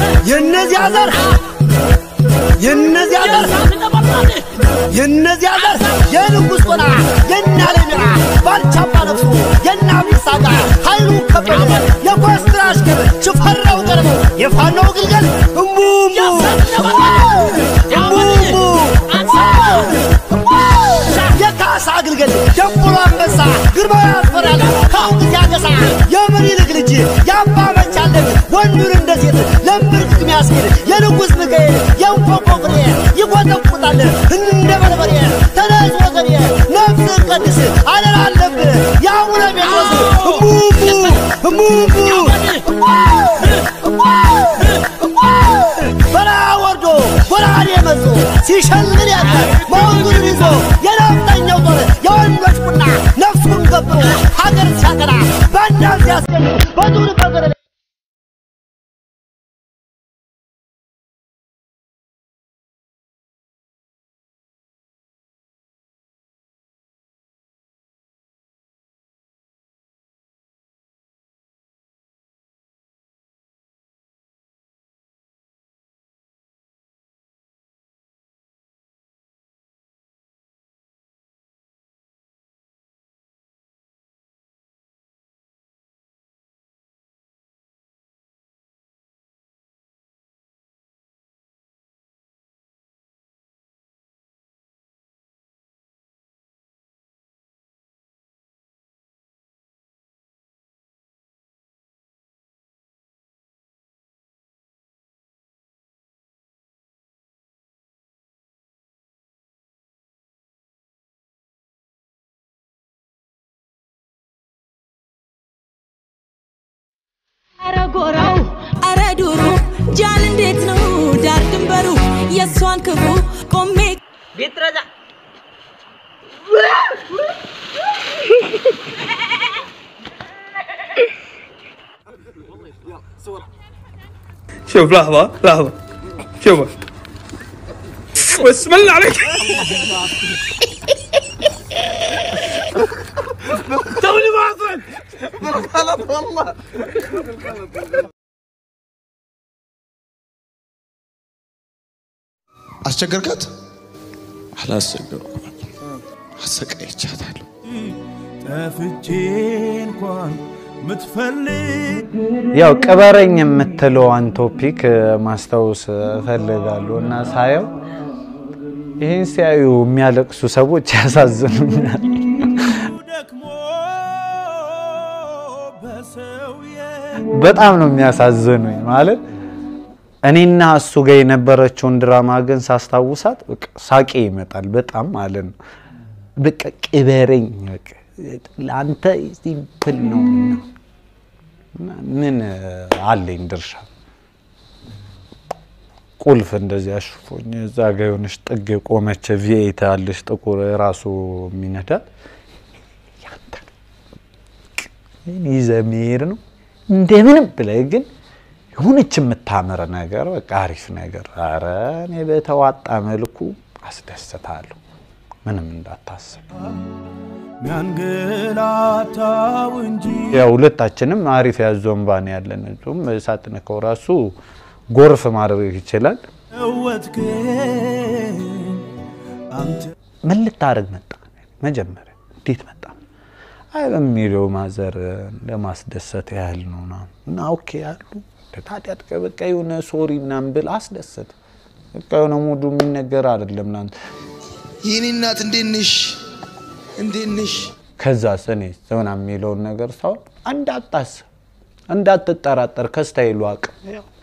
የእነዚያ ዘር የእነዚያ ዘር የእነዚያ ዘር የንጉሥ ጦና የእነ አለሚራ ባልቻባ ነፍሱ የእነ አብዲሳ አጋ ኃይሉ ከበደ የኮስትራ አሽከር ሽፈራው ቀርበው የፋናው ግልገል እሙሙ እሙሙ የካሳ ግልገል ደንቡሮ አንበሳ ግርማዊ ያስፈራል ከአሁን ሲያገሳ የምኒልክ ልጅ የአባ መቻለን ወንዱን እንደ ሴት ለምርቅቅ ሚያስኬድ የንጉሥ ሚካኤል የእንቆቆ ፍሬ ይቆጠቁጣል እንደ በርበሬ ተነስ ወገኔ ነፍስን ቀድስ አደራ አለብህ የአቡነ ጴጥሮስ እሙሙ በረሃ ወርዶ ጎራዴ መዞ ሲሸልል ያለ መውጉን ይዞ የነፍጠኛው ጦር የወንዶች ቁና ነፍሱን ገብሮ ሀገር ሲያቀና በእናም ሲያስገኝ በዱር በገደል አረ ጎራው አረ ዱሩ ጃን እንዴት ነው ዳር ድንበሩ የእሷን ክፉ ቆሜ ቢትረዛ شوف لحظة لحظة شوف بسم الله عليك توني واصل بالغلط والله አስቸገርካት? አላስቸገርኩም። አሰቃይቻታለሁ። ጠፍቼ እንኳን ምትፈልግ ያው ቅበረኝ የምትለዋን ቶፒክ ማስታወስ እፈልጋለሁ እና ሳየው ይህን ሲያዩ የሚያለቅሱ ሰዎች ያሳዝኑኛል። ደክሞ በሰው በጣም ነው የሚያሳዝኑኝ። ማለት እኔና እሱ ጋር የነበረችውን ድራማ ግን ሳስታውሳት በቃ ሳቄ ይመጣል በጣም ማለት ነው። በቃ ቅበረኝ፣ በቃ ለአንተ ሲምፕል ነው እና ምን አለኝ ድርሻ ቁልፍ እንደዚህ አሽፎኝ እዛ ጋ የሆነች ጥግ ቆመች ቪኤት አለች ጥቁር ራሱ የሚነዳት ያንተ ይዘህ መሄድ ነው እንደምንም ብለህ ግን የሆነች የምታምር ነገር በቃ አሪፍ ነገር ኧረ እኔ በተዋጣ መልኩ አስደስታለሁ። ምንም እንዳታስብ። ሚያንገላታው እንጂ ያው ሁለታችንም አሪፍ ያዞን ባን ያለን እሱም ሳትነካው ራሱ ጎርፍ ማድረግ ይችላል። እወትክን አንተ ምን ልታደርግ መጣ? መጀመሪያ እንዴት መጣ? አይ በሚለው ማዘር ለማስደሰት ያህል ነው ምናምን እና ኦኬ አሉ። ታዲያ በቃ የሆነ ሶሪ ምናምን ብል አስደሰት። በቃ የሆነ ሙዱ የሚነገር አይደለም ምናምን የኔ እናት እንዴት ነሽ? እንዴት ነሽ? ከዛ ስኔ ዘና የሚለውን ነገር ሳይሆን እንዳታስብ፣ እንዳትጠራጠር ከስታይሉ አቅም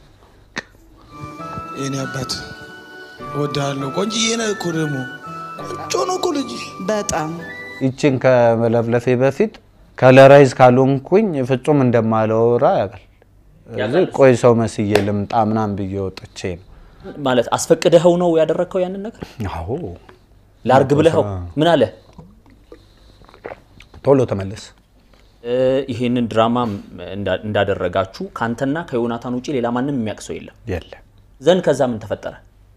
የኔ አባት እወድሃለሁ። ቆንጅዬ ነህ እኮ ደግሞ ቆንጆ ነው እኮ ልጅሽ። በጣም ይችን ከመለፍለፌ በፊት ከለራይዝ ካልሆንኩኝ ፍጹም እንደማላወራ ያውቃል። እዚህ ቆይ ሰው መስዬ ልምጣ ምናምን ብዬ ወጥቼ ነው። ማለት አስፈቅደኸው ነው ያደረግከው ያንን ነገር? አዎ ላርግ ብለኸው ምን አለ? ቶሎ ተመለስ። እ፣ ይሄንን ድራማ እንዳ- እንዳደረጋችሁ ከአንተና ከዮናታን ውጭ ሌላ ማንም የሚያውቅ ሰው የለም የለም ዘንድ ከዛ ምን ተፈጠረ?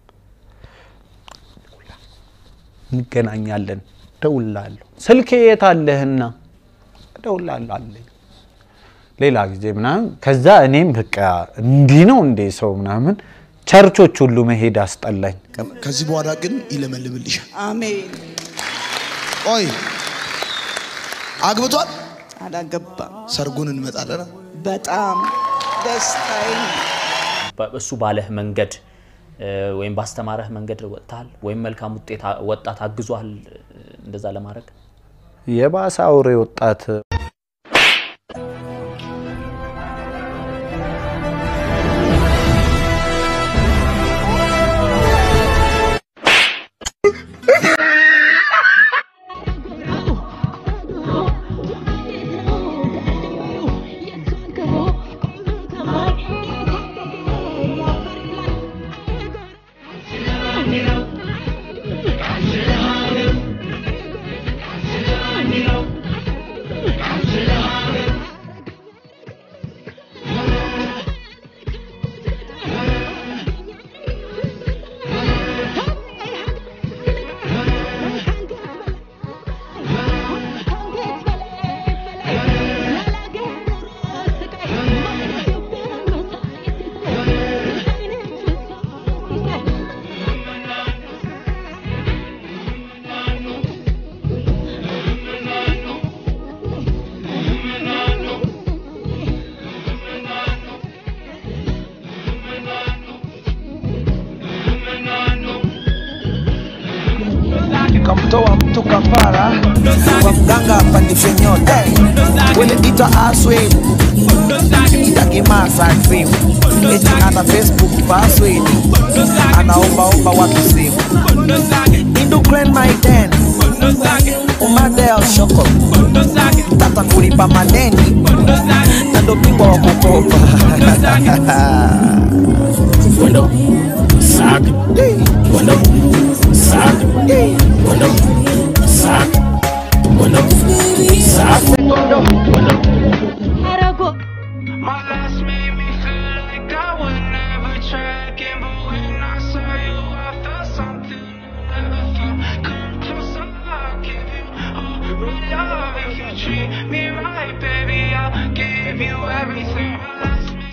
እንገናኛለን፣ እደውልልሃለሁ። ስልኬ የት አለህና? እደውልልሃለሁ አለኝ። ሌላ ጊዜ ምናምን ከዛ እኔም በቃ እንዲህ ነው እንዴ ሰው ምናምን ቸርቾች ሁሉ መሄድ አስጠላኝ። ከዚህ በኋላ ግን ይለመልምልሻል። አሜን። ቆይ አግብቷል? አላገባም። ሰርጉን እንመጣለን። በጣም ደስታዬ በ- እሱ ባለህ መንገድ እ፣ ወይም ባስተማረህ መንገድ ወጥተሃል ወይም መልካም ውጤት አ- ወጣት አግዟል እንደዛ ለማድረግ የባሰ አውሬ ወጣት kamtoa mtu kafara kwa mganga apandishe nyota weleitwa aswed itakimasa simu eti ana facebook password anaombaomba watu simu indukren maiden umadel shoko tata kulipa madeni na ndo bingwa wa kukopa Wendo, sag, wendo, sag, wendo, sag, wendo, sag, wendo. My last made me feel like I would never try again, but when I saw you, I felt something I never felt. Come closer, I'll give you all my love. If you treat me right, baby, I'll give you everything. My